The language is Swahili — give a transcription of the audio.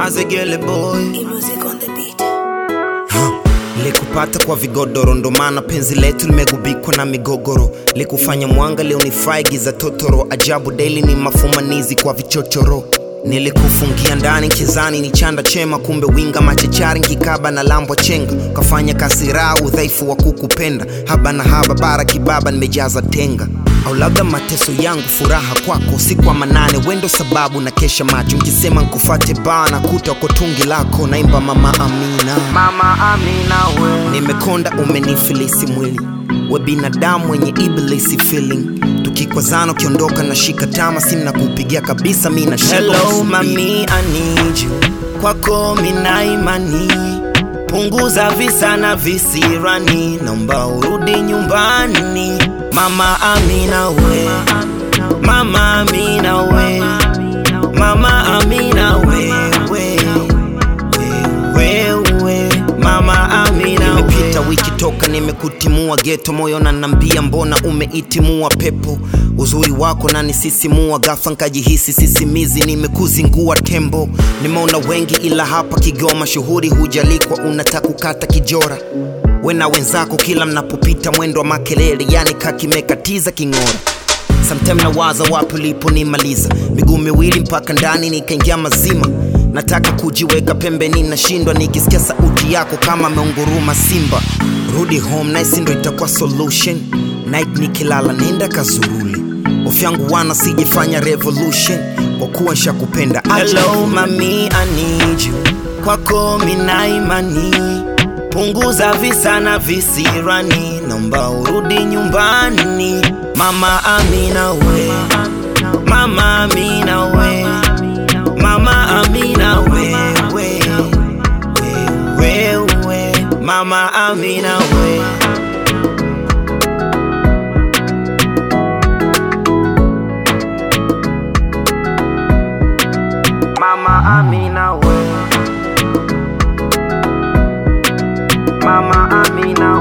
Mazegele boy music on the beat. likupata kwa vigodoro, ndo maana penzi letu limegubikwa na migogoro. Likufanya mwanga leo ni fry giza totoro, ajabu daily ni mafumanizi kwa vichochoro. Nilikufungia ndani kizani ni chanda chema, kumbe winga machechari nkikaba na lambwa chenga. Kafanya kasira udhaifu wa kukupenda, haba na haba bara kibaba nimejaza tenga au labda mateso yangu furaha kwako si kwa manane wendo sababu na kesha macho nkisema nkufate bana kuta kwa tungi lako naimba mama amina mama amina we nimekonda umenifilisi mwili we binadamu wenye ibilisi feeling tukikwazana ukiondoka na shika tama simu na kupigia kabisa mi na Hello, mami, I need you. kwako mina imani punguza visa na visirani naomba urudi nyumbani mama amina we mama amina we mama amina we we we we mama amina imepita wiki toka nimekutimua geto moyo nanambia mbona umeitimua pepo uzuri wako nanisisimua gafa nkajihisi sisimizi nimekuzingua tembo nimeona wengi ila hapa kigoma shuhuri hujalikwa unataka kukata kijora we na wenzako kila mnapopita mwendo wa makelele yani kakimekatiza king'ora Sometime nawaza wapi uliponimaliza miguu miwili mpaka ndani nikaingia mazima nataka kujiweka pembeni nashindwa nikisikia sauti yako kama ameunguruma simba rudi home nice ndo itakuwa solution night nikilala nenda kazuruli ofu yangu wana sijifanya revolution kwa kuwa nshakupenda Hello, mami, I need you. kwako mina imani punguza visa na visirani naomba urudi nyumbani mama amina we mama amina we mama amina we we we we we mama amina we mama amina we mama amina